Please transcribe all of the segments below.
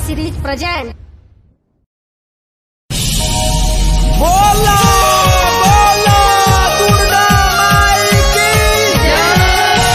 series present. बोला बोला दुर्गा माई की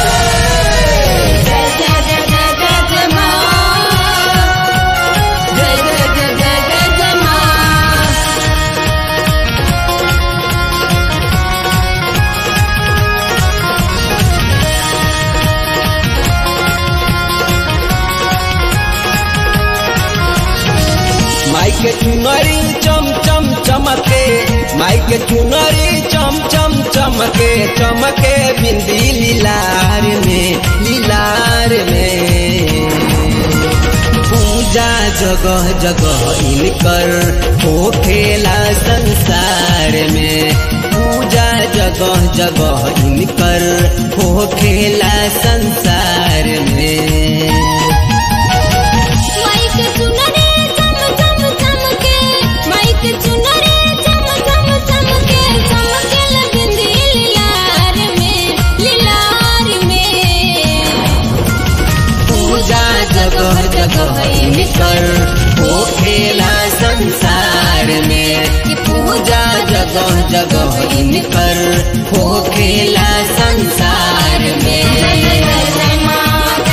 माई के चुनरी चम चम चमके माई के चुनरी चम चम चमके चमके बिंदी लीलार में लीलार में पूजा जगह जगह इनकर हो खेला संसार में पूजा जगह जगह इनकर हो खेला संसार में माइक चुनरे चम चम चमके माइक चुनरे चम चम चमके चमके बिंदी लीलार में लीलार में पूजा जगह जगह इनकर हो खेला संसार में कि पूजा जगह जगह इनकर हो खेला संसार में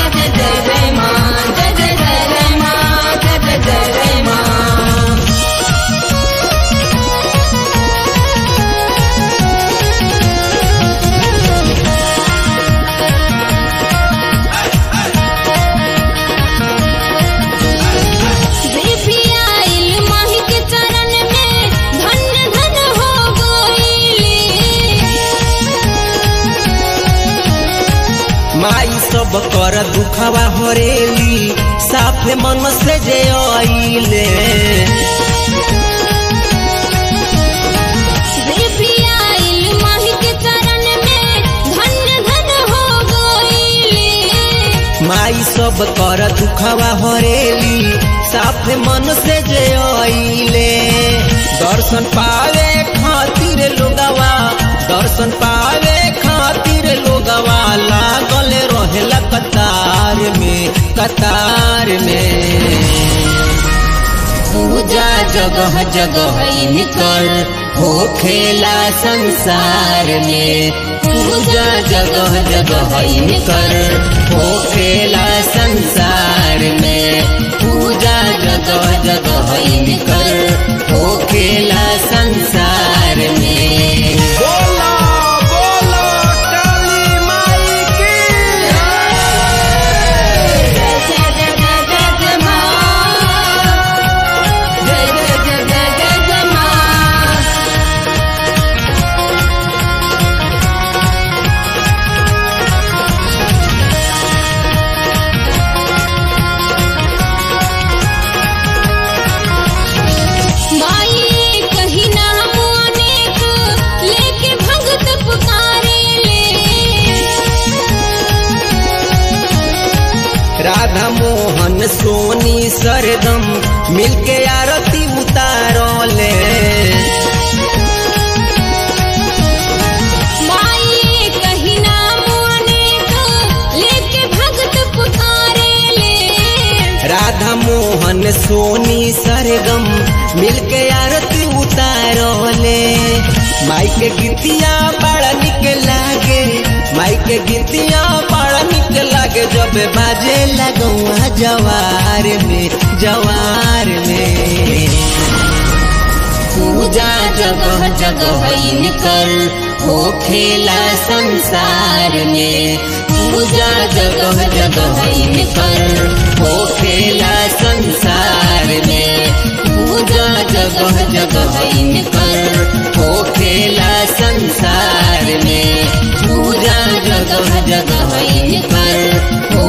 देवी आइल माही के चरण में धन धन हो गइली माई सब कर दुखवा हरेली साफे मन से जे आइले देवी आइल माही के चरण में धन धन हो गइली माई सब कर दुखवा हरेली साफे मन से जे आइले दर्शन पावे खातिर लोगवा दर्शन पावे खातिर लोगवा लागल रहेला कतार में कतार में पूजा जगह जगह इनकर हो खेला संसार में पूजा जगह जगह इनकर हो खेला संसार में पूजा जगह जगह इनकर हो खेला संसार में बोला बोला काली माई की माई कहीं नाम अनेक लेके भगत पुकारे ले राधा मोहन सोनी सरदम मिलके आरती उतारले माई कहीं नाम अनेक लेके भगत पुकारे ले राधा मोहन सोनी सरगम मिलके आरती उतारले माई के गीतिया बड़ा निक लागे माई के गीतिया बड़ा निक लागे जब बाजे लगुआ जवार में जवार में पूजा जगह जगह इनकर हो खेला संसार में पूजा जगह जगह इनकर हो खेला संसार में पूजा जगह जगह इनकर हो खेला संसार में पूजा जगह जगह इनकर हो